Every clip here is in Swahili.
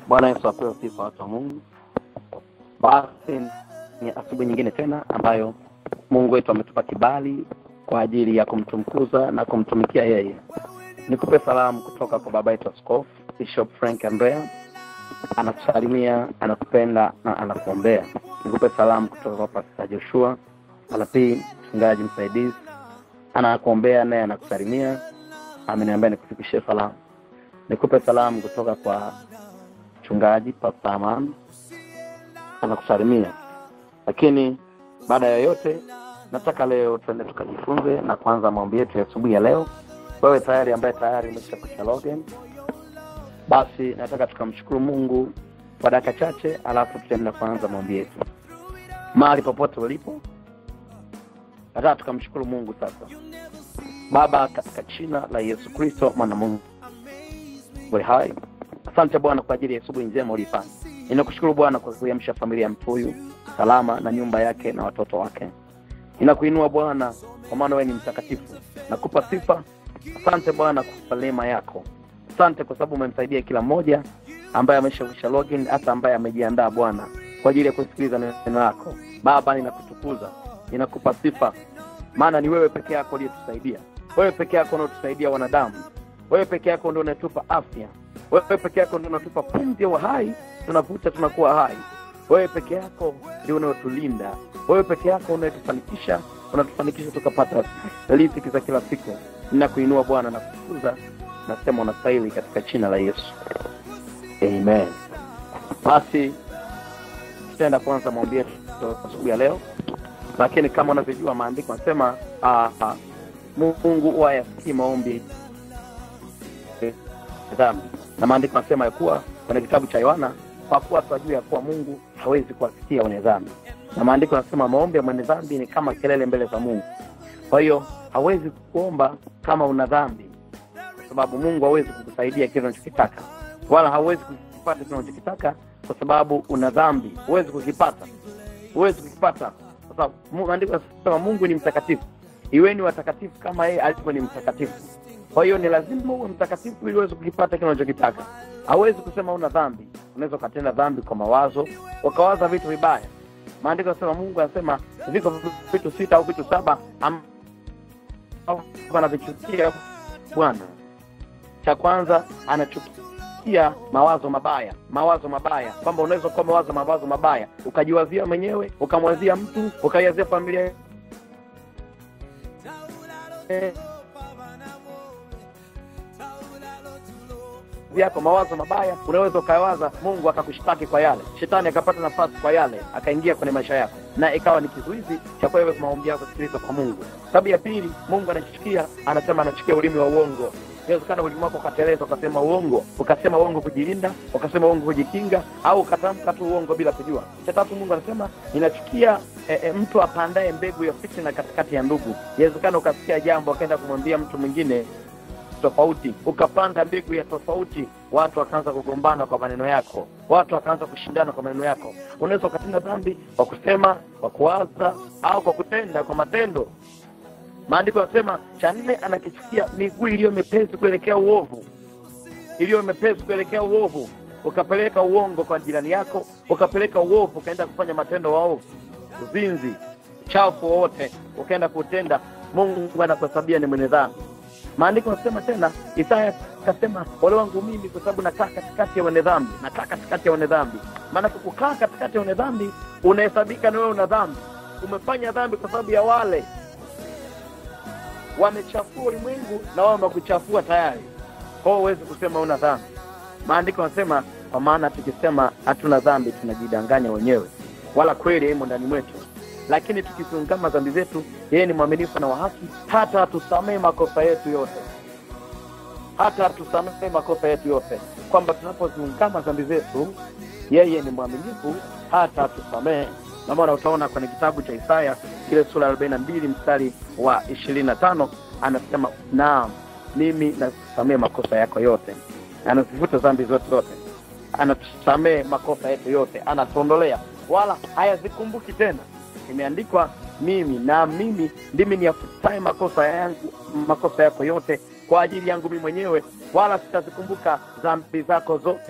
Bwana Yesu apewe sifa, watu wa Mungu. Basi ni asubuhi nyingine tena ambayo Mungu wetu ametupa kibali kwa ajili ya kumtukuza na kumtumikia yeye. Nikupe salamu kutoka kwa baba yetu Askofu Bishop Frank Andrea, anakusalimia, anakupenda na anakuombea. Nikupe salamu kutoka kwa Pastor Joshua Alapi, mchungaji msaidizi, anakuombea naye anakusalimia, ameniambia nikufikishie salamu. Nikupe salamu kutoka kwa mchungaji Pastor Aman, anakusalimia. Lakini baada ya yote, nataka leo tuende tukajifunze na kuanza maombi yetu ya asubuhi ya leo. Wewe tayari ambaye tayari umeshakwisha login, basi nataka tukamshukuru Mungu kwa dakika chache, alafu tutaenda kuanza maombi yetu. Mahali popote ulipo, nataka tukamshukuru Mungu sasa. Baba, katika jina la Yesu Kristo mwana Mungu we hai, asante Bwana kwa ajili ya asubuhi njema ulifanya. Ninakushukuru Bwana kwa kuiamsha familia ya mtu huyu salama na nyumba yake na watoto wake. Ninakuinua Bwana kwa maana wewe ni mtakatifu. Nakupa sifa. Asante Bwana kwa neema yako. Asante kwa sababu umemsaidia kila mmoja ambaye ameshakwisha login, hata ambaye amejiandaa Bwana kwa ajili ya kusikiliza neno lako. Baba, ninakutukuza, ninakupa sifa, maana ni wewe peke yako uliyetusaidia. Wewe peke yako unaotusaidia wanadamu. Wewe peke yako ndio unatupa afya. Wewe peke yako ndio unatupa pumzi ya uhai, tunavuta tunakuwa hai. Wewe peke yako ndio unaotulinda. Wewe peke yako unayetufanikisha, unatufanikisha tukapata riziki za kila siku. Ninakuinua Bwana na kukuza, nasema unastahili katika jina la Yesu, amen. Basi tutaenda kuanza maombi yetu asubuhi ya leo, lakini kama unavyojua maandiko anasema uh, Mungu huwa yasikii maombi dhambi, na maandiko anasema ya kuwa kwenye kitabu cha Yohana, kwa kuwa tunajua ya kuwa Mungu hawezi kuwasikia wenye dhambi, na maandiko anasema maombi ya mwenye dhambi ni kama kelele mbele za Mungu. Kwa hiyo hawezi kuomba kama una dhambi, kwa sababu Mungu hawezi kukusaidia kile unachokitaka, wala hawezi kukipata kile unachokitaka kwa sababu una dhambi. Huwezi kukipata, huwezi kukipata kwa sababu maandiko yanasema Mungu ni mtakatifu, iweni watakatifu kama yeye alivyo ni mtakatifu. Kwa hiyo ni lazima uwe mtakatifu ili uweze kukipata kile unachokitaka. Hawezi kusema una dhambi. Unaweza ukatenda dhambi kwa mawazo, ukawaza vitu vibaya. Maandiko yanasema, Mungu anasema viko vitu sita au vitu saba anavichukia Bwana. Cha kwanza anachukia mawazo mabaya, mawazo mabaya, kwamba unaweza kuwa mawazo mawazo mabaya ukajiwazia mwenyewe, ukamwazia mtu, ukaiwazia familia eh, yako mawazo mabaya, unaweza ukawaza Mungu akakushtaki kwa yale, shetani akapata nafasi kwa yale, akaingia kwenye maisha yako, na ikawa ni kizuizi cha wewe maombi yako kusikiliza kwa Mungu. Sababu ya pili, Mungu anachukia, anasema anachukia ulimi wa uongo. Inawezekana ulimi wako ukateleza, ukasema uongo, ukasema uongo kujilinda, ukasema uongo kujikinga, au ukatamka tu uongo bila kujua. Cha tatu, Mungu anasema ninachukia e, e, mtu apandaye mbegu ya fitina katikati ya ndugu. Inawezekana ukasikia jambo akaenda kumwambia mtu mwingine tofauti ukapanda mbegu ya tofauti, watu wakaanza kugombana kwa maneno yako, watu wakaanza kushindana kwa maneno yako. Unaweza ukatenda dhambi kwa kusema, kwa kuwaza, au kwa kutenda kwa matendo. Maandiko yanasema cha nne, anakichukia miguu iliyo mepesi kuelekea uovu, iliyo mepesi kuelekea uovu. Ukapeleka uongo kwa jirani yako, ukapeleka uovu, ukaenda kufanya matendo waovu, uzinzi, chafu wowote, ukaenda kutenda, Mungu anakuhesabia ni mwenye dhambi. Maandiko yanasema tena, Isaya akasema ole wangu mimi, kwa sababu nakaa katikati ya wenye dhambi, nakaa katikati ya wenye dhambi. Maana kukaa katikati ya wenye dhambi, unahesabika na wewe una dhambi, umefanya dhambi kwa sababu ya wale wamechafua ulimwengu na wao wamekuchafua tayari. Kwa hiyo huwezi kusema una dhambi. Maandiko yanasema, kwa maana tukisema hatuna dhambi tunajidanganya wenyewe, wala kweli haimo ndani mwetu lakini tukiziungama dhambi zetu, yeye ni mwaminifu na wa haki, hata atusamehe makosa yetu yote, hata atusamehe makosa yetu yote, kwamba tunapoziungama dhambi zetu, yeye ni mwaminifu hata atusamehe. Na maana utaona kwenye kitabu cha Isaya ile sura ya arobaini na mbili mstari wa ishirini na tano anasema naam, mimi nasamehe makosa yako yote, anazifuta dhambi zote zote, anatusamehe makosa yetu yote, anatuondolea wala hayazikumbuki tena imeandikwa mimi na mimi ndimi niyafutaye makosa yangu makosa yako yote kwa ajili yangu mimi mwenyewe, wala sitazikumbuka dhambi zako zote.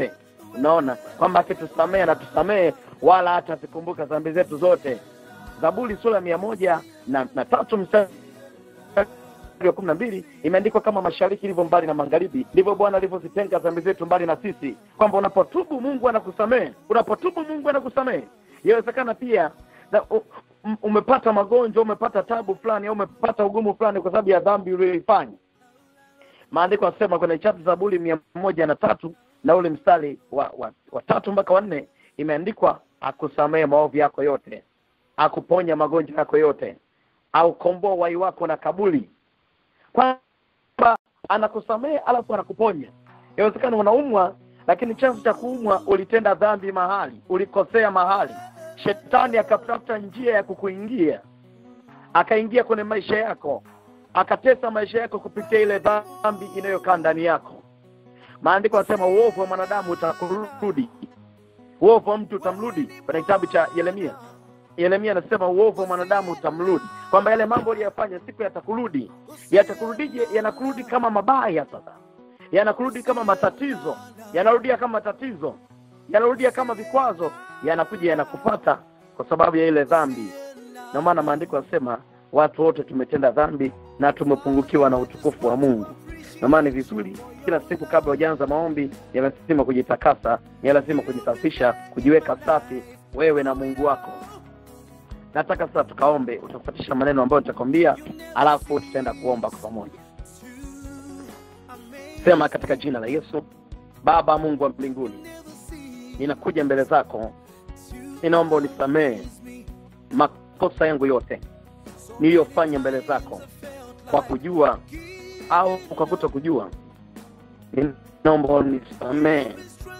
unaona kwamba akitusamehe anatusamehe wala hata zikumbuka dhambi zetu zote zaburi sura mia moja na, na tatu mstari wa kumi na mbili imeandikwa kama mashariki ilivyo mbali na magharibi ndivyo bwana alivyozitenga dhambi zetu mbali na sisi kwamba unapotubu mungu anakusamehe unapotubu mungu anakusamehe inawezekana pia na, u, m- umepata magonjwa umepata tabu fulani au umepata ugumu fulani kwa sababu ya dhambi uliyoifanya maandiko yanasema kwenye chapta zaburi mia moja na tatu na ule mstari wa, wa, wa tatu mpaka wanne imeandikwa akusamehe maovu yako yote akuponya magonjwa yako yote aukomboa wai wako na kabuli kwamba anakusamehe alafu anakuponya inawezekana unaumwa lakini chanzo cha kuumwa ulitenda dhambi mahali ulikosea mahali shetani akatafuta njia ya kukuingia akaingia kwenye maisha yako akatesa maisha yako kupitia ile dhambi inayokaa ndani yako maandiko yanasema uovu wa mwanadamu utakurudi uovu wa mtu utamrudi kwenye kitabu cha yeremia yeremia anasema uovu wa mwanadamu utamrudi kwamba yale mambo uliyofanya siku yatakurudi yatakurudije yanakurudi kama mabaya sasa yanakurudi kama matatizo yanarudia kama matatizo yanarudia kama vikwazo yanakuja yanakupata kwa sababu ya ile dhambi ndio maana maandiko yanasema watu wote tumetenda dhambi na tumepungukiwa na utukufu wa mungu ndio maana ni vizuri kila siku kabla hujaanza maombi ni lazima kujitakasa ni lazima kujisafisha kujiweka safi wewe na mungu wako nataka sasa tukaombe utafuatisha maneno ambayo nitakwambia alafu tutaenda kuomba kwa pamoja sema katika jina la yesu baba mungu wa mbinguni ninakuja mbele zako ninaomba unisamehe makosa yangu yote niliyofanya mbele zako kwa kujua au kwa kuto kujua ninaomba unisamehe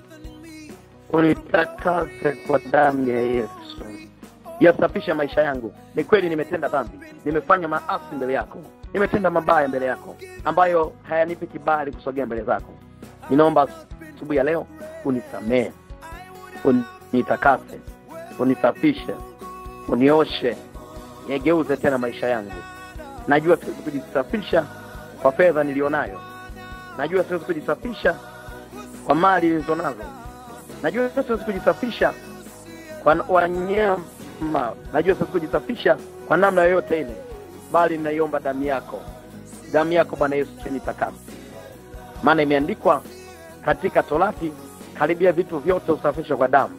unitakase kwa damu ya yesu yasafisha maisha yangu ni kweli nimetenda dhambi nimefanya maasi mbele yako nimetenda mabaya mbele yako ambayo hayanipi kibali kusogea mbele zako ninaomba asubuhi ya leo unisamehe unitakase unisafishe unioshe nigeuze tena maisha yangu najua siwezi kujisafisha kwa fedha nilionayo najua siwezi kujisafisha kwa mali nilizo nazo najua siwezi kujisafisha kwa wanyama najua siwezi kujisafisha kwa namna yoyote ile bali ninaiomba damu yako damu yako bwana yesu chenitakasa maana imeandikwa katika torati karibia vitu vyote usafishwe kwa damu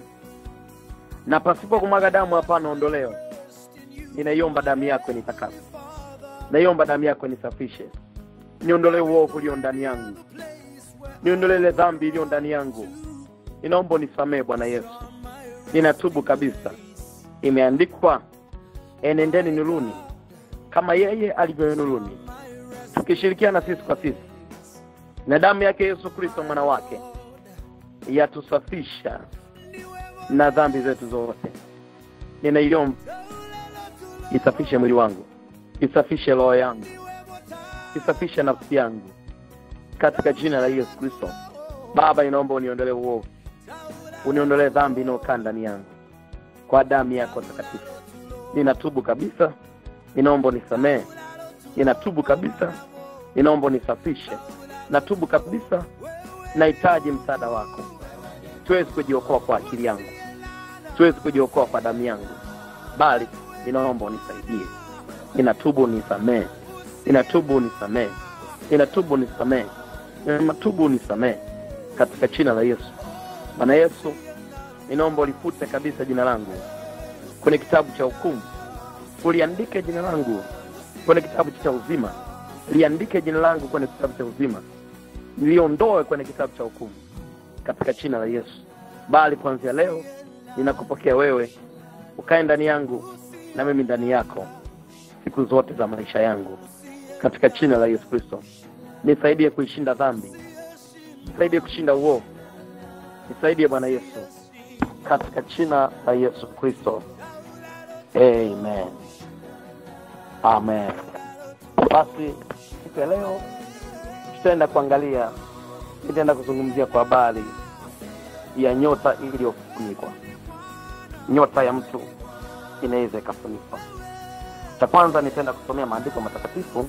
na pasipo kumwaga damu hapana ondoleo ninaiomba damu yako nitakasa naiomba damu yako nisafishe niondolee uovu ulio ndani yangu niondolee ile dhambi iliyo ndani yangu ninaomba unisamehe bwana yesu ninatubu kabisa imeandikwa enendeni nuruni kama yeye alivyo nuruni tukishirikiana sisi kwa sisi na damu yake yesu kristo mwana wake yatusafisha na dhambi zetu zote ninaiomba isafishe mwili wangu isafishe roho yangu isafishe nafsi yangu katika jina la yesu kristo baba inaomba uniondolee uovu uniondolee dhambi inayokaa ndani yangu kwa damu yako takatifu ninatubu kabisa ninaomba unisamehe ninatubu kabisa ninaomba unisafishe natubu kabisa nahitaji msaada wako siwezi kujiokoa kwa akili yangu siwezi kujiokoa kwa damu yangu bali ninaomba unisaidie ninatubu unisamehe ninatubu unisamehe ninatubu unisamehe ninatubu unisamehe katika jina la yesu bwana yesu ninaomba ulifute kabisa jina langu kwenye kitabu cha hukumu uliandike jina langu kwenye kitabu cha uzima liandike jina langu kwenye kitabu cha uzima niliondoe kwenye kitabu cha hukumu katika jina la yesu bali kuanzia leo ninakupokea wewe ukae ndani yangu na mimi ndani yako siku zote za maisha yangu katika jina la yesu kristo nisaidie kuishinda dhambi nisaidie kushinda uovu nisaidie bwana yesu katika jina la yesu kristo amen amen basi siku ya leo tutaenda kuangalia nitaenda kuzungumzia kwa habari ya nyota iliyofunikwa nyota ya mtu inaweza ikafunikwa cha kwanza nitaenda kusomea maandiko matakatifu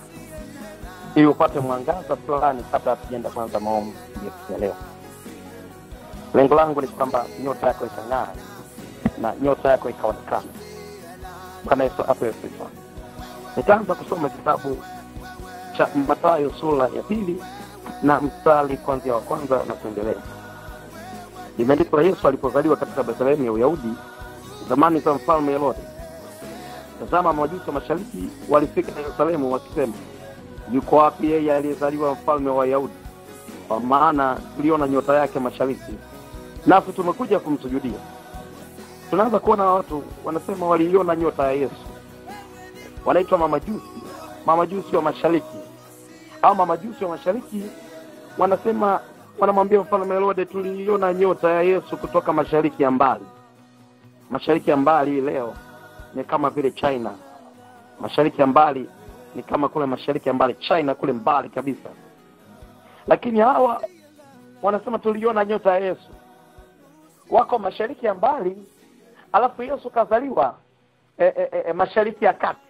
ili upate mwangaza fulani kabla hatujaenda kwanza maombi ya siku ya leo lengo langu ni kwamba nyota yako ikang'aa na nyota yako ikaonekana bwana yesu apewe sifa nitaanza kusoma kitabu cha matayo sura ya pili na mstari kwanzia wa kwanza na kuendelea imeandikwa yesu alipozaliwa katika bethlehemu ya uyahudi zamani za mfalme herode tazama majusi wa mashariki walifika yerusalemu wakisema yuko wapi yeye aliyezaliwa mfalme wa wayahudi kwa maana tuliona nyota yake mashariki nasi tumekuja kumsujudia tunaanza kuona watu wanasema waliiona nyota ya yesu wanaitwa mamajusi mamajusi wa mashariki au mamajusi wa mashariki wanasema wanamwambia mfalme herode tuliiona nyota ya yesu kutoka mashariki ya mbali mashariki ya mbali leo ni kama vile china mashariki ya mbali ni kama kule mashariki ya mbali china kule mbali kabisa lakini hawa wanasema tuliona nyota ya yesu wako mashariki ya mbali alafu yesu kazaliwa e, e, e, mashariki ya kati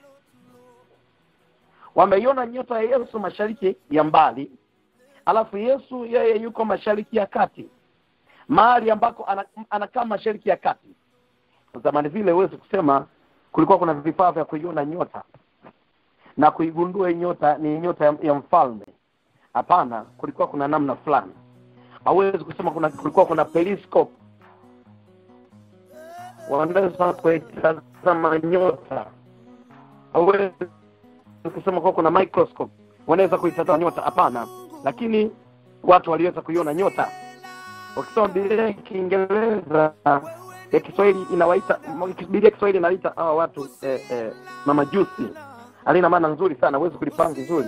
wameiona nyota ya yesu mashariki ya mbali alafu yesu yeye yuko mashariki ya kati mahali ambako ana- anakaa mashariki ya kati zamani vile huwezi kusema kulikuwa kuna vifaa vya kuiona nyota na kuigundua hii nyota ni nyota ya, ya mfalme hapana kulikuwa kuna namna fulani hauwezi kusema kuna kulikuwa kuna periscope wanaweza kuitazama nyota hauwezi kusema kuwa kuna microscope wanaweza kuitazama nyota hapana lakini watu waliweza kuiona nyota ukisoma biblia ya kiingereza ya kiswahili inawaita biblia ya kiswahili inawaita hawa watu eh, eh, mamajusi alina maana nzuri sana huwezi kulipanga vizuri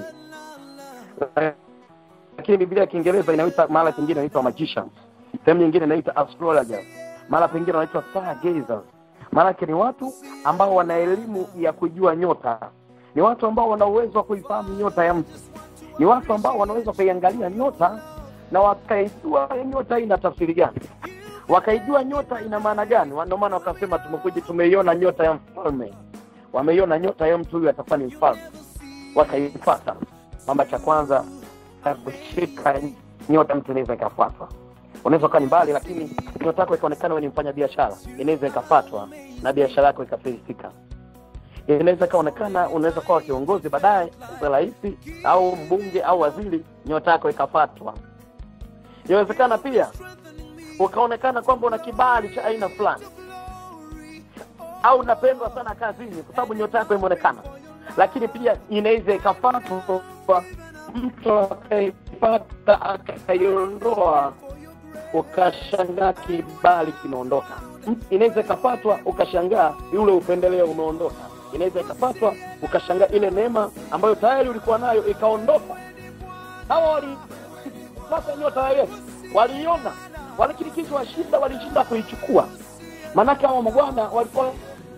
lakini biblia ya kiingereza inaita mahala pengine inaitwa magicians sehemu nyingine inaita astrologers mahala pengine wanaitwa stargazers maanake ni watu ambao wana elimu ya kujua nyota ni watu ambao wana uwezo wa kuifahamu nyota ya mtu ni watu ambao wanaweza kuiangalia nyota na wakaijua nyota hii ina tafsiri gani wakaijua nyota ina maana gani ndio maana wakasema tumekuja tumeiona nyota ya mfalme wameiona nyota ya mtu huyu atakuwa ni mfalme wakaifata kwamba cha kwanza kushika nyota mtu inaweza ikafuatwa unaweza ukawa ni mbali lakini nyota yako ikaonekana wewe ni mfanya biashara inaweza ikafatwa na biashara yako ikafilisika inaweza ikaonekana unaweza kuwa kiongozi baadaye uwe rais au mbunge au waziri nyota yako ikafatwa inawezekana pia ukaonekana kwamba una kibali cha aina fulani au unapendwa sana kazini kwa sababu nyota yako imeonekana lakini pia inaweza ikafatwa mtu akaipata akaiondoa ukashangaa kibali kimeondoka M- inaweza ikapatwa ukashangaa yule upendeleo umeondoka inaweza ikapatwa ukashangaa ile neema ambayo tayari ulikuwa nayo ikaondoka hawa walipata nyota ya yesu waliiona walikirikizwa shida walishinda kuichukua maanake hawa mabwana walikuwa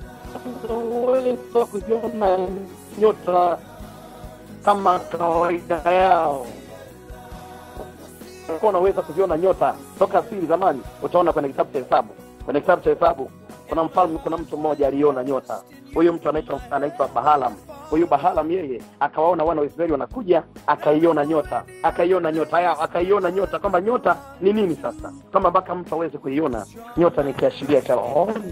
uwezo kuziona nyota kama kawaida yao ulikuwa unaweza kuziona nyota toka asili zamani utaona kwenye kitabu cha hesabu kwenye kitabu cha hesabu kuna mfalme kuna mtu mmoja aliona nyota huyu mtu anaitwa anaitwa bahalam huyu bahalam yeye akawaona wana wa israeli wanakuja akaiona nyota akaiona nyota yao akaiona nyota kwamba nyota ni nini sasa kama mpaka mtu aweze kuiona nyota ni kiashiria cha rohoni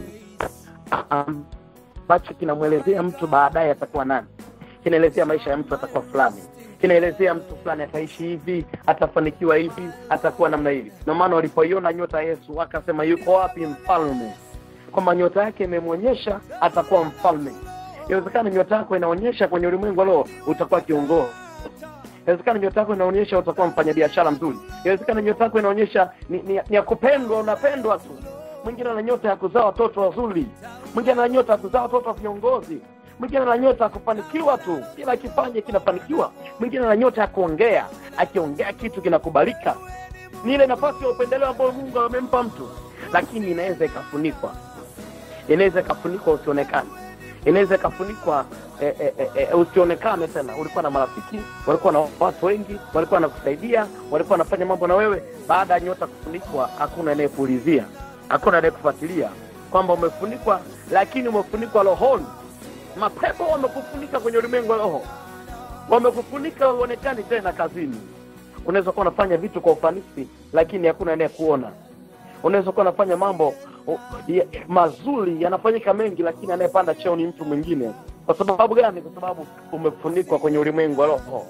ambacho kinamwelezea mtu baadaye atakuwa nani kinaelezea maisha ya mtu atakuwa fulani kinaelezea mtu fulani ataishi hivi atafanikiwa hivi atakuwa namna hivi ndio maana walipoiona nyota ya yesu wakasema yuko wapi mfalme kwamba nyota yake imemwonyesha atakuwa mfalme inawezekana nyota yako inaonyesha kwenye ulimwengu wa roho utakuwa kiongozi inawezekana nyota yako inaonyesha utakuwa mfanyabiashara mzuri inawezekana nyota yako inaonyesha ni, ni, ni ya kupendwa unapendwa tu mwingine ana nyota ya kuzaa watoto wazuri mwingine ana nyota ya kuzaa watoto wa viongozi mwingine ana nyota ya kufanikiwa tu kila akifanya kinafanikiwa mwingine ana nyota ya kuongea akiongea kitu kinakubalika ni ile nafasi ya upendeleo ambayo mungu amempa mtu lakini inaweza ikafunikwa inaweza ikafunikwa usionekane inaweza ikafunikwa e, e, e, e, usionekane tena ulikuwa na marafiki walikuwa na watu wengi walikuwa wanakusaidia walikuwa wanafanya mambo na wewe baada ya nyota kufunikwa hakuna anayekuulizia hakuna anayekufuatilia kwamba umefunikwa lakini umefunikwa rohoni mapepo wamekufunika kwenye ulimwengu wa roho wamekufunika uonekani tena kazini unaweza kuwa unafanya vitu kwa ufanisi lakini hakuna anayekuona unaweza kuwa unafanya mambo o, ya, mazuri yanafanyika mengi lakini anayepanda cheo ni mtu mwingine kwa sababu gani kwa sababu umefunikwa kwenye ulimwengu wa roho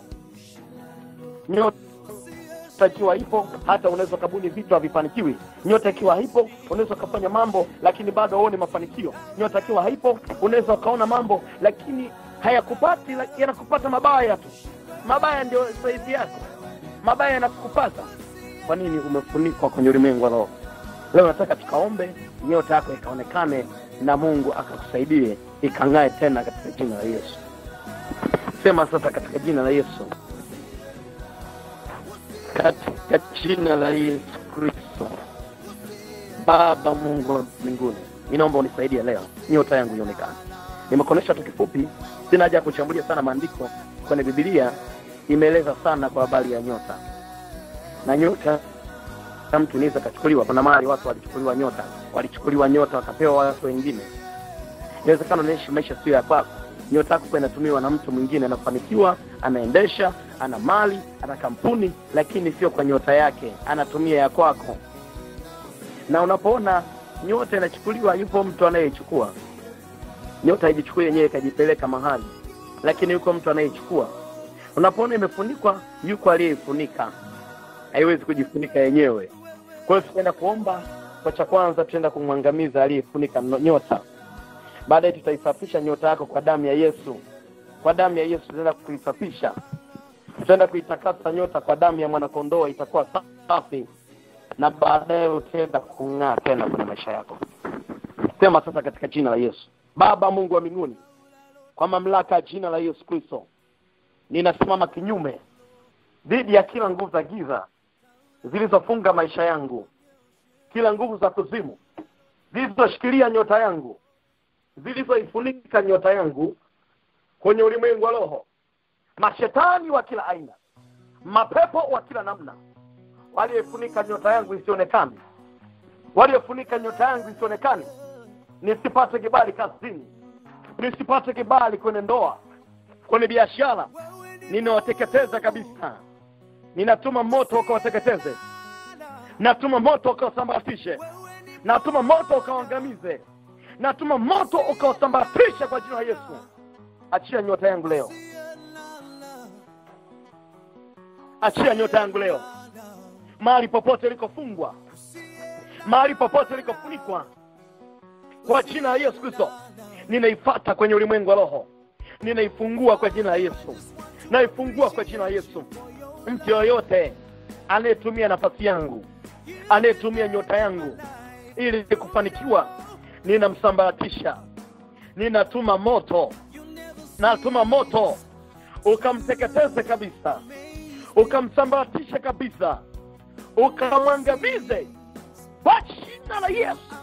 nyota ikiwa ipo hata unaweza ukabuni vitu havifanikiwi nyota ikiwa haipo unaweza ukafanya mambo lakini bado huone mafanikio nyota ikiwa haipo unaweza ukaona mambo lakini hayakupati lak- yanakupata mabaya tu mabaya ndio saizi yako mabaya yanakupata kwa nini umefunikwa kwenye ulimwengu wa roho leo nataka tukaombe nyota yako ikaonekane na mungu akakusaidie ikang'ae tena katika jina la yesu sema sasa katika jina la yesu katika jina la yesu kristo baba mungu wa mbinguni ninaomba unisaidie leo nyota yangu ionekane nimekuonyesha tu kifupi sina haja ya kuchambulia sana maandiko kwenye bibilia imeeleza sana kwa habari ya nyota na nyota ya mtu inaweza kachukuliwa kuna mahali watu walichukuliwa nyota walichukuliwa nyota wakapewa watu wengine inawezekana unaishi maisha sio ya kwako nyota yako inatumiwa na mtu mwingine anafanikiwa anaendesha ana mali ana kampuni lakini sio kwa nyota yake anatumia ya kwako na unapoona nyota inachukuliwa yupo mtu anayeichukua nyota haijichukui yenyewe ikajipeleka mahali lakini yuko mtu anayeichukua unapoona imefunikwa yuko aliyeifunika haiwezi kujifunika yenyewe kwa hiyo tutaenda kuomba kwa cha kwanza tutaenda kumwangamiza aliyefunika no- nyota baadaye tutaisafisha nyota yako kwa damu ya yesu kwa damu ya yesu tutaenda kuisafisha tutaenda kuitakasa nyota kwa damu ya mwanakondoo itakuwa safi na baadaye utaenda kung'aa tena kwenye maisha yako sema sasa katika jina la yesu baba mungu wa mbinguni kwa mamlaka ya jina la yesu kristo ninasimama kinyume dhidi ya kila nguvu za giza zilizofunga maisha yangu kila nguvu za kuzimu zilizoshikilia nyota yangu zilizoifunika nyota yangu kwenye ulimwengu wa roho mashetani wa kila aina mapepo wa kila namna walioifunika nyota yangu isionekane waliofunika nyota yangu isionekane nisipate kibali kazini nisipate kibali kwenye ndoa kwenye biashara ninawateketeza kabisa ninatuma moto ukawateketeze natuma moto ukawasambaratishe natuma moto ukawaangamize natuma moto ukawasambaratishe kwa jina la yesu achia nyota yangu leo achia nyota yangu leo mahali popote ilikofungwa mahali popote ilikofunikwa kwa jina la yesu kristo ninaifata kwenye ulimwengu wa roho ninaifungua kwa jina la yesu naifungua kwa jina la yesu mtu yoyote anayetumia nafasi yangu anayetumia nyota yangu ili kufanikiwa ninamsambaratisha ninatuma moto natuma moto ukamteketeze kabisa ukamsambaratishe kabisa ukamwangamize kwa jina la yesu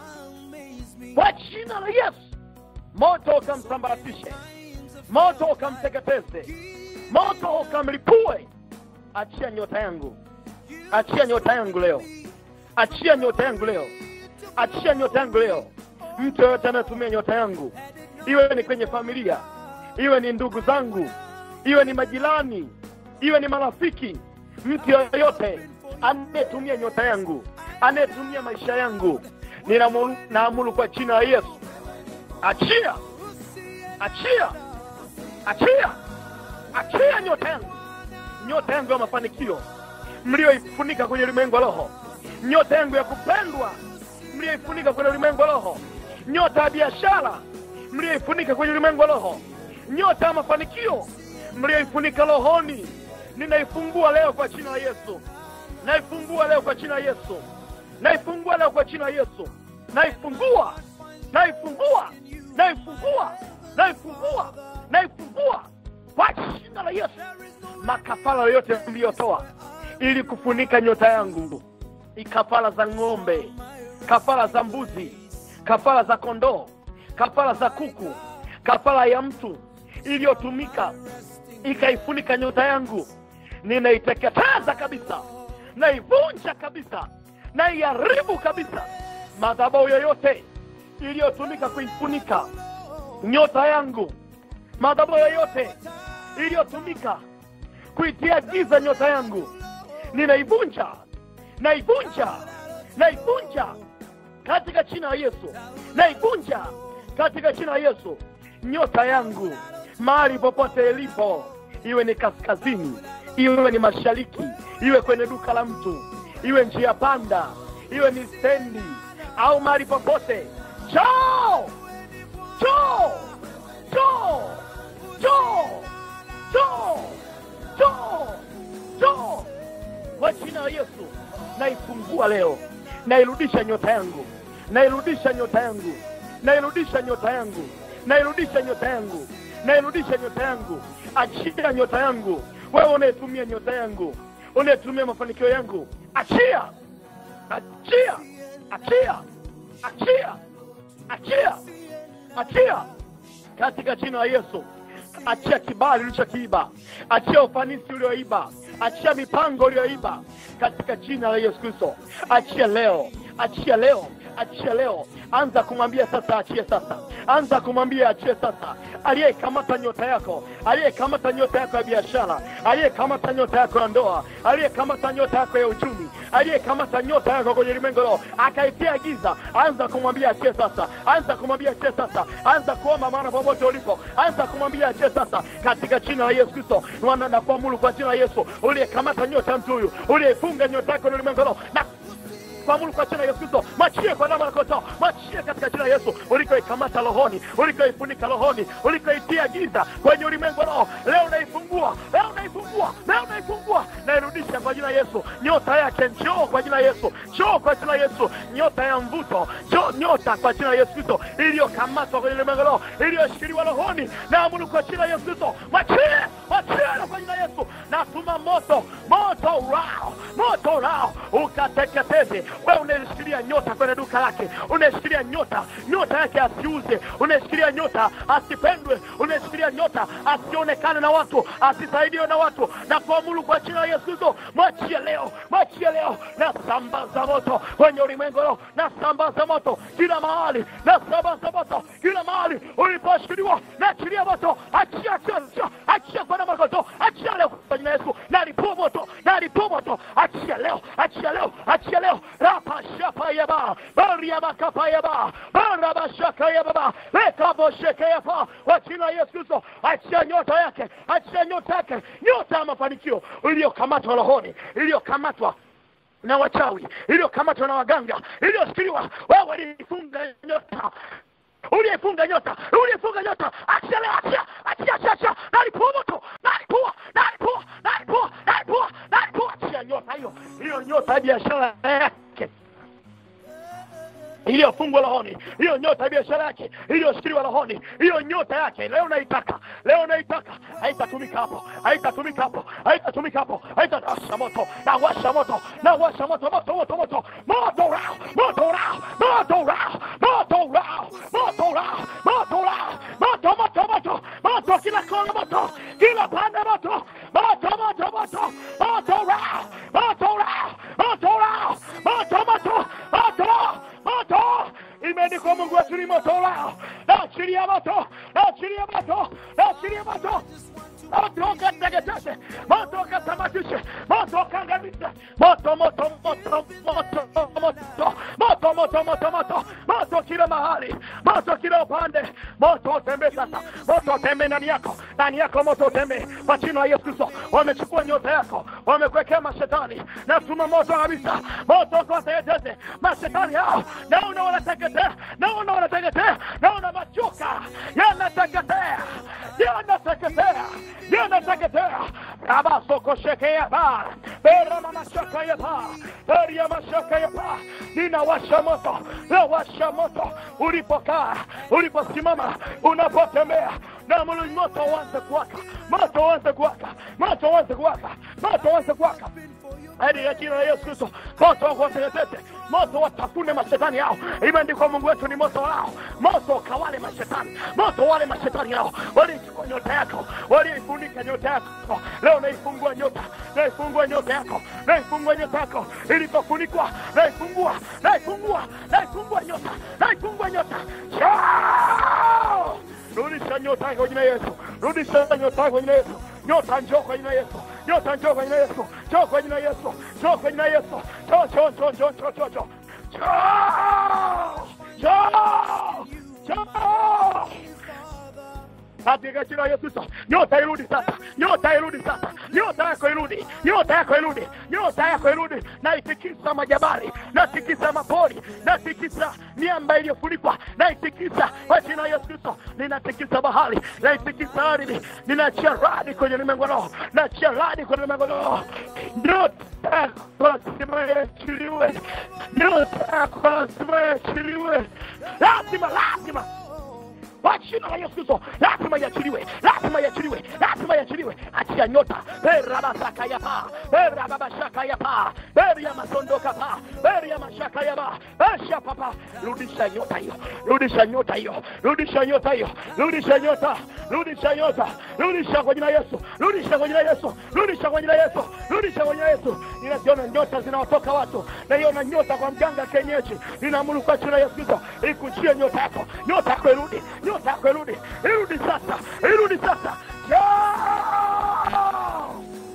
kwa jina la yesu moto ukamsambaratishe moto ukamteketeze moto ukamlipue achia nyota yangu achia nyota yangu leo achia nyota yangu leo achia nyota yangu leo mtu yoyote anayetumia nyota yangu iwe ni kwenye familia iwe ni ndugu zangu iwe ni majirani iwe ni marafiki mtu yoyote anayetumia nyota yangu anayetumia maisha yangu ninamu- naamuru kwa jina la yesu achia achia achia achia nyota yangu nyota yangu ya mafanikio mlioifunika kwenye ulimwengu wa roho nyota yangu ya kupendwa mlioifunika kwenye ulimwengu wa roho nyota ya biashara mlioifunika kwenye ulimwengu wa roho nyota ya mafanikio mlioifunika rohoni ninaifungua leo kwa jina la yesu naifungua leo kwa jina la yesu naifungua leo kwa jina la yesu naifungua naifungua naifungua naifungua naifungua kwa jina la yesu makafara yoyote mliyotoa ili kufunika nyota yangu kafara za ng'ombe kafara za mbuzi kafara za kondoo kafara za kuku kafara ya mtu iliyotumika ikaifunika nyota yangu ninaiteketeza kabisa naivunja kabisa naiharibu kabisa madhabau yoyote iliyotumika kuifunika nyota yangu madhabau yoyote iliyotumika kuitia giza nyota yangu ninaivunja naivunja naivunja katika jina la Yesu, naivunja katika jina la Yesu. Nyota yangu mahali popote ilipo, iwe ni kaskazini, iwe ni mashariki, iwe kwenye duka la mtu, iwe njia panda, iwe ni stendi au mahali popote, njoo njoo njoo njoo njoo njoo njoo kwa jina la Yesu naifungua leo, nairudisha nyota yangu, nairudisha nyota yangu, nairudisha nyota yangu, nairudisha nyota yangu, nairudisha nyota yangu. Achia nyota yangu, wewe unayetumia nyota yangu, unayetumia mafanikio yangu, achia, achia, achia, achia, achia, achia katika jina la Yesu. Achia kibali ulichokiiba, achia ufanisi ulioiba, achia mipango uliyoiba katika jina la Yesu Kristo. Achia leo, achia leo, achia leo. Anza kumwambia sasa, achie sasa. Anza kumwambia achie sasa. Aliyekamata nyota yako, aliyekamata nyota yako ya biashara, aliyekamata nyota yako ya ndoa, aliyekamata nyota yako ya uchumi, aliyekamata nyota yako kwenye ulimwengu leo akaitia giza, anza kumwambia achie sasa. Anza kumwambia achie sasa. Anza kuomba maana popote ulipo, anza kumwambia achie sasa, katika jina la Yesu Kristo. Wana na kuamuru kwa jina la Yesu, uliyekamata nyota ya mtu huyu, uliyefunga nyota yako kwenye ulimwengu leo na kuamuru kwa jina la Yesu Kristo, machie kwa damu ya kondoo, machie katika jina la Yesu, ulikoikamata rohoni, ulikoifunika rohoni, ulikoitia giza kwenye ulimwengu roho, leo naifungua, leo naifungua, leo naifungua, nairudisha kwa jina la Yesu. Nyota yake njoo kwa jina la Yesu, njoo kwa jina la Yesu, nyota ya mvuto, njoo nyota kwa jina la Yesu Kristo, iliyokamatwa kwenye ulimwengu roho, iliyoshikiliwa rohoni, naamuru kwa jina la Yesu Kristo, machie, machie kwa jina la Yesu, natuma moto, moto urao, moto urao, ukateketeze wewe unayeshikilia nyota kwenye duka lake, unayeshikilia nyota, nyota yake asiuze, unayeshikilia nyota asipendwe, unayeshikilia nyota asionekane na watu, asisaidiwe na watu, na kuamuru kwa jina la Yesu Kristo, mwachie leo, mwachie leo, na sambaza moto kwenye ulimwengu leo, na sambaza moto kila mahali, na sambaza moto kila mahali uliposhikiliwa, na achilia moto, achia, achia, achia, achia kwa damu ya kondoo, achia leo kwa jina la Yesu, na lipua moto, na lipua moto, achia leo, achia leo, achia leo rapashapayaba bariamakapayaba barabashakayababa lekaboshekeyapa kwa jina la Yesu Kristo, achia nyota yake, achia nyota yake, nyota ya mafanikio iliyokamatwa rohoni, iliyokamatwa na wachawi, iliyokamatwa na waganga, iliyoshikiliwa. Wewe ulifunga nyota uliyefunga nyota, uliyefunga nyota, achia leo, achia, achia, achia, achia, nalipua moto, nalipua, nalipua, nalipua, nalipua, nalipua, achia nyota hiyo, hiyo nyota ya biashara yake iliyofungwa rohoni, hiyo nyota ya biashara yake iliyoshikiliwa rohoni, hiyo nyota yake leo naitaka, leo naitaka, haitatumika hapo, haitatumika hapo, haitatumika hapo, haitawasha moto, na washa moto, na washa moto, moto, moto, moto, moto rao, moto rao, moto rao, moto rao, moto rao, moto rao, moto, moto, moto, moto, kila kona moto, kila pande moto, moto, moto, moto, moto rao, moto rao, moto rao, moto, moto, moto moto imeandikwa mungu wetu ni moto ulao naachilia moto naachilia moto naachilia moto moto ukateketeze moto ukatamatishe moto ukaangamize moto moto moto moto moto moto moto moto moto moto kila mahali moto kila upande moto utembee sasa moto utembee ndani yako ndani yako moto utembee kwa jina la yesu kristo wamechukua nyota yako wamekuwekea mashetani natuma moto kabisa moto ukawateketeze mashetani hao naona wanateketea naona wanateketea naona machuka yanateketea yanateketea yanateketea rabasokoshekeya ba beramamashakaya ba beriamashakaya ba ninawasha moto nawasha moto ulipokaa uliposimama unapotembea na muli moto uanze kuwaka moto uanze kuwaka moto uanze kuwaka moto uanze kuwaka hadi ya jina la Yesu Kristo, moto wakuwateketeze, moto watafune mashetani yao. Imeandikwa Mungu wetu ni moto wao, moto ukawale mashetani, moto wale mashetani yao walichukua nyota yako, waliifunika nyota yako. Leo naifungua nyota, naifungua nyota yako, naifungua nyota yako ilipofunikwa, naifungua, naifungua, naifungua nyota, naifungua nyota Chao! Rudisha nyota yako kwa jina la Yesu, rudisha nyota yako kwa jina la Yesu. Nyota njoo kwa jina la Yesu, nyota njoo kwa jina la Yesu, njoo kwa jina la Yesu, njoo kwa jina la Yesu, njoo njoo njoo njoo njoo njoo njoo Njoo! Njoo! Njoo! katika jina la Yesu Kristo, nyota irudi sasa, nyota irudi sasa, nyota yako irudi, nyota yako irudi, nyota yako irudi. Naitikisa majabari, natikisa mapori, natikisa miamba iliyofunikwa, naitikisa kwa jina la Yesu Kristo, ninatikisa bahari, naitikisa ardhi, ninaachia radi kwenye ulimwengu wa roho, naachia radi kwenye ulimwengu wa roho. Nyota yako lazima iachiliwe, nyota yako lazima iachiliwe, lazima, lazima kwa jina la Yesu Kristo, lazima iachiliwe, lazima iachiliwe, lazima iachiliwe. Achia nyota berabasaka ya paa berababashaka ya paa beri ya masondoka paa beri ya mashaka ya paa esha papa, rudisha nyota hiyo, rudisha nyota hiyo, rudisha nyota hiyo, rudisha nyota, rudisha nyota, rudisha kwa jina la Yesu, rudisha kwa jina la Yesu, rudisha kwa jina la Yesu, rudisha kwa jina la Yesu. Ninaziona nyota zinaotoka watu, naiona nyota kwa mganga kienyeji, ninaamuru kwa jina la Yesu Kristo, ikujie nyota yako, nyota yako irudi, nyota yako irudi, irudi sasa, irudi sasa. Njoo!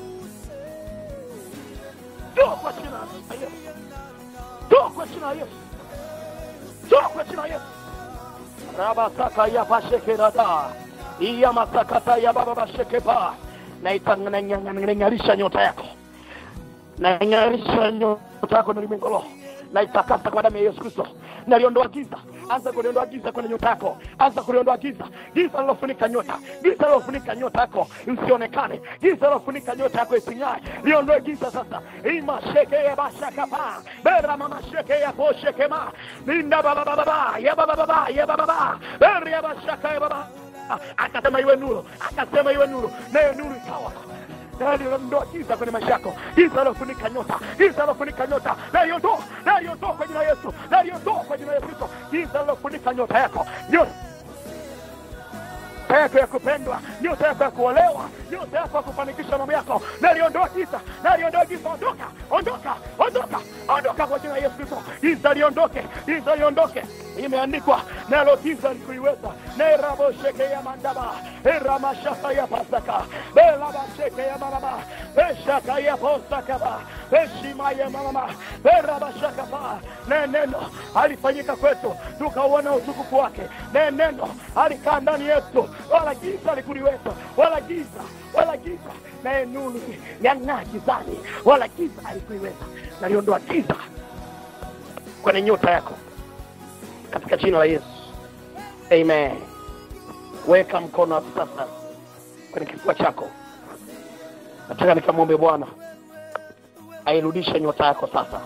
Njoo kwa jina la Yesu, njoo kwa jina la Yesu, njoo kwa jina la Yesu. Rabasaka ya bashekerada iya masakata ya baba bashekepa naitang'arisha nyota yako naing'arisha nyota yako na ulimwengu roho naitakasa kwa damu ya Yesu Kristo naliondoa giza anza kuliondoa giza kwenye nyota yako anza kuliondoa giza giza lilofunika nyota giza lilofunika nyota yako isionekane giza lilofunika nyota yako ising'ae liondoe giza sasa imasheke ya bashakapa bera mama sheke ya poshekema linda babababa ya babababa ya bababa bera ya bashaka ya baba akasema iwe nuru akasema iwe nuru nayo nuru ikawa naliondoa giza kwenye maisha yako giza lilofunika nyota giza lilofunika nyota naliondoa naliondoa kwa jina la yesu naliondoa kwa jina la yesu kristo giza lilofunika nyota yako nyota yako ya kupendwa nyota yako ya kuolewa nyota yako ya kufanikisha mambo yako naliondoa giza naliondoa giza ondoka ondoka ondoka ondoka kwa jina la yesu kristo giza liondoke giza liondoke imeandikwa nalo giza likuiweza nerabosheke ya mandaba eramashaka ya pasaka belabasheke ya maraba beshaka ya posakaba beshima ya mamama berabashakapa ne neno alifanyika kwetu tukauona utukufu wake ne neno alikaa ndani yetu wala giza likuliweza wala giza wala giza naye nuru yang'aa gizani wala giza alikuiweza naliondoa giza kwenye nyota yako katika jina la Yesu. Amen. Weka mkono hapo sasa kwenye kifua chako. Nataka nikamwombe Bwana airudishe nyota yako sasa.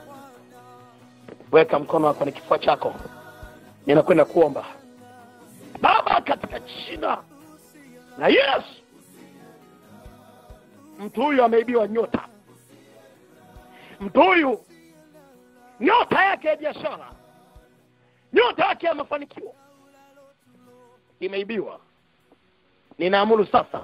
Weka mkono wako kwenye kifua chako. Ninakwenda kuomba. Baba, katika jina la Yesu, mtu huyu ameibiwa nyota. Mtu huyu nyota yake ya biashara nyota yake ya mafanikio imeibiwa. Ninaamuru sasa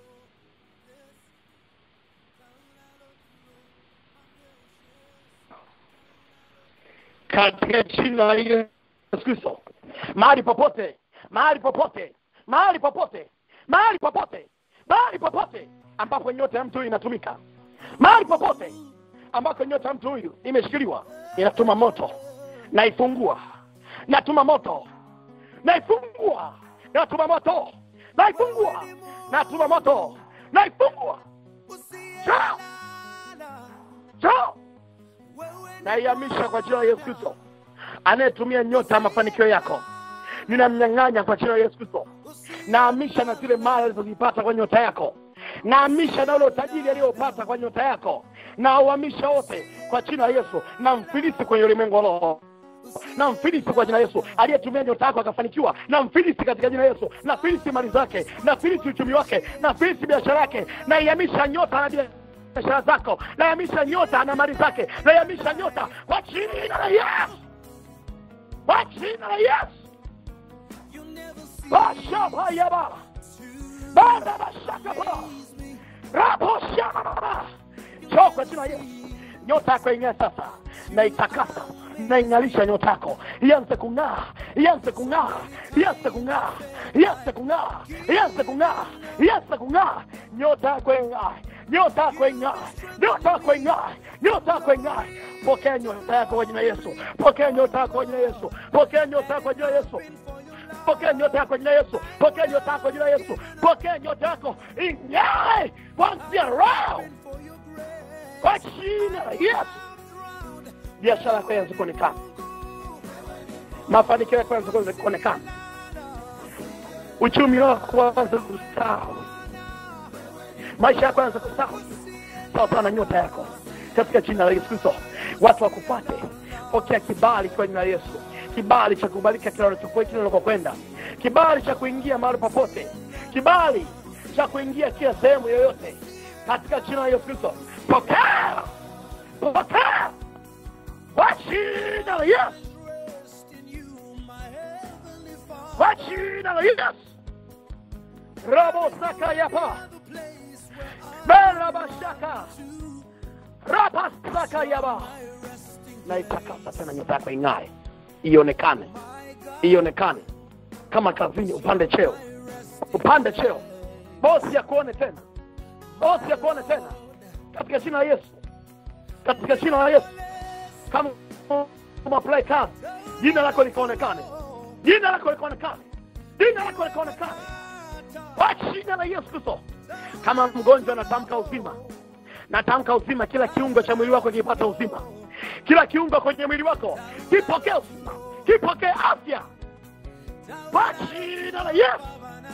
katika jina la Yesu Kristo, mahali popote, mahali popote, mahali popote, mahali popote, mahali popote ambapo nyota ya mtu huyu inatumika, mahali popote ambako nyota ya mtu huyu imeshikiliwa, inatuma moto, naifungua natuma moto naifungua natuma moto naifungua natuma moto naifungua chao chao naihamisha kwa jina la yesu kristo anayetumia nyota ya mafanikio yako ninamnyang'anya kwa jina la yesu kristo naamisha na zile mali alizozipata kwa nyota yako naamisha na ule utajiri aliyopata kwa nyota yako na uhamisha wote kwa jina la yesu na mfilisi kwenye ulimwengu wa roho na mfilisi kwa jina Yesu. Aliyetumia nyota yako akafanikiwa, na mfilisi katika jina Yesu. Na filisi mali zake, na filisi uchumi wake, na filisi biashara yake, na ihamisha nyota na biashara zako, na ihamisha nyota na mali zake, na ihamisha nyota kwa jina la Yesu, kwa jina la Yesu. Bashabayaba bada bashakaba raboshama njoo kwa jina la Yesu. Nyota yako ing'aa sasa, na itakasa naing'alisha nyota yako ianze kung'aa ianze kung'aa ianze kung'aa ianze kung'aa ianze kung'aa ianze kung'aa nyota yako ing'aa nyota yako ing'ae, nyota yako ing'ae, nyota yako ing'ae. Pokea nyota yako kwa jina la Yesu, pokea nyota yako kwa jina la Yesu, pokea nyota yako kwa jina la Yesu pokea nyota yako jina Yesu, pokea nyota yako jina Yesu, pokea nyota yako ing'ae kuanzia leo kwa jina la Yesu. Biashara yako ianze kuonekana, mafanikio yako yaanze kuonekana, uchumi wako uanze kustawi, maisha yako yaanze kustawi sawasawa na nyota yako, katika jina la Yesu Kristo. Watu wakupate, pokea kibali kwa jina la Yesu kibali cha kubalika kila unachokuwa kila unakokwenda, kibali cha kuingia mahali popote, kibali cha kuingia kila sehemu yoyote, katika jina la Yesu Kristo. Pokea, pokea kwa jina la Yesu, kwa jina la Yesu. Rabo saka yapa bela bashaka rapa saka yaba, na itakasa tena nyota yako ing'ae ionekane ionekane kama kazini upande cheo upande cheo bosi akuone tena bosi akuone tena katika jina la yesu katika jina la yesu kama umaplay kazi jina lako likaonekane jina lako likaonekane jina lako likaonekane kwa jina la yesu kristo kama mgonjwa anatamka uzima natamka uzima kila kiungo cha mwili wako kipata uzima kila kiungo kwenye mwili wako kipokee uzima kipokee afya kwa jina la yesu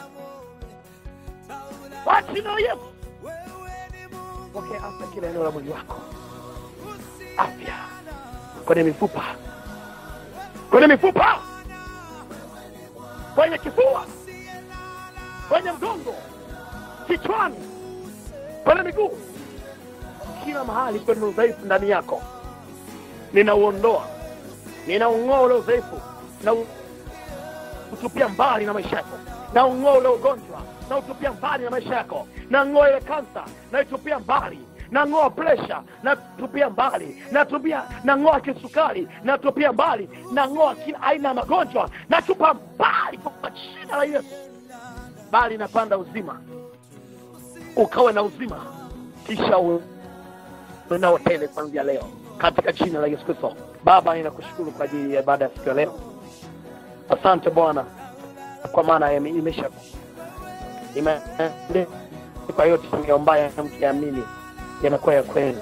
kwa jina la yesu pokea afya kila eneo la mwili wako afya kwenye mifupa kwenye mifupa kwenye kifua kwenye mgongo kichwani kwenye miguu kila mahali kwenye udhaifu ndani yako ninauondoa ninaung'oa ule udhaifu na utupia mbali na maisha yako na ung'oa ule ugonjwa na utupia mbali na maisha yako na ng'oa ile kansa na itupia mbali na ng'oa presha na tupia mbali na tupia na ng'oa kisukari na tupia mbali na ng'oa kila aina ya magonjwa na tupa mbali kwa jina la Yesu bali napanda uzima ukawe na uzima kisha unao tele kuanzia leo katika jina la Yesu Kristo. Baba, ninakushukuru kwa ajili ya ibada ya siku ya leo. Asante Bwana, kwa maana imesha imeandikwa yote tumeombayo mkiamini yanakuwa ya kweli.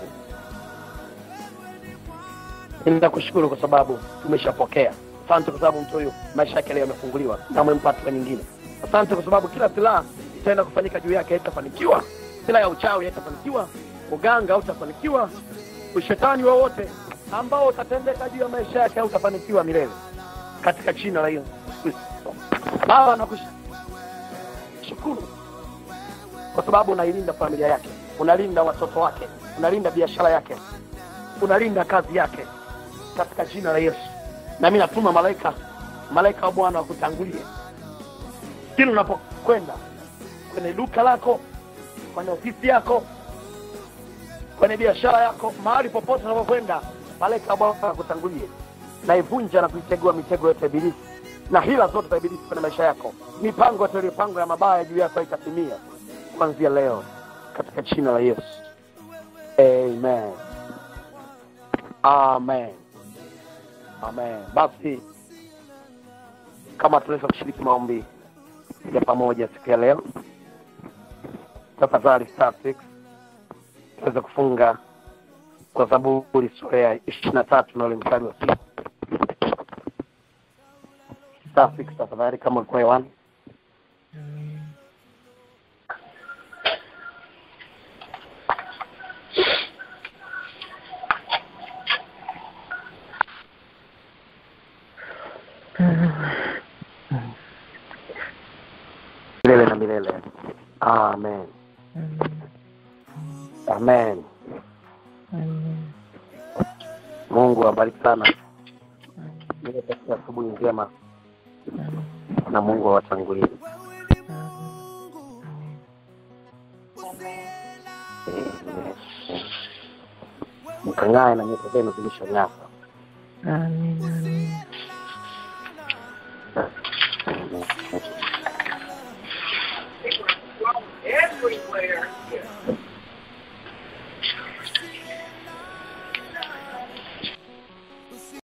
Ninakushukuru kwa sababu tumeshapokea. Asante kwa sababu mtu huyu maisha yake leo yamefunguliwa na mwempata nyingine. Asante kwa sababu kila silaha itaenda kufanyika juu yake haitafanikiwa. Silaha ya uchawi haitafanikiwa, uganga hautafanikiwa, ushetani wowote ambao utatendeka juu ya maisha yake hautafanikiwa milele katika jina la Yesu Kristo. Baba, nakushukuru kwa sababu unailinda familia yake, unalinda watoto wake, unalinda biashara yake, unalinda kazi yake katika jina la Yesu. Na mimi natuma malaika, malaika wa Bwana wakutangulie kila unapokwenda kwenye duka lako, kwenye ofisi yako, kwenye biashara yako, mahali popote unapokwenda, malaika wa Bwana akutangulie na ivunja na kuitegua mitego yote ya ibilisi na hila zote za ibilisi kwenye maisha yako, mipango yote iliyopangwa ya mabaya juu yako itatimia kuanzia leo katika jina la Yesu. Amen, amen, amen. Basi kama tunaweza kushiriki maombi ya pamoja siku ya leo, tafadhali star six tuweze kufunga kwa Zaburi sura ya ishirini na tatu na ule mstari wa sita. Star six tafadhali, kama ulikuwa hewani. milele na milele. Amen, amen. Mungu awabariki sana. Niwatakia asubuhi njema na Mungu awatangulie. Mkang'ae na nyota zenu zilishong'aa. Amina.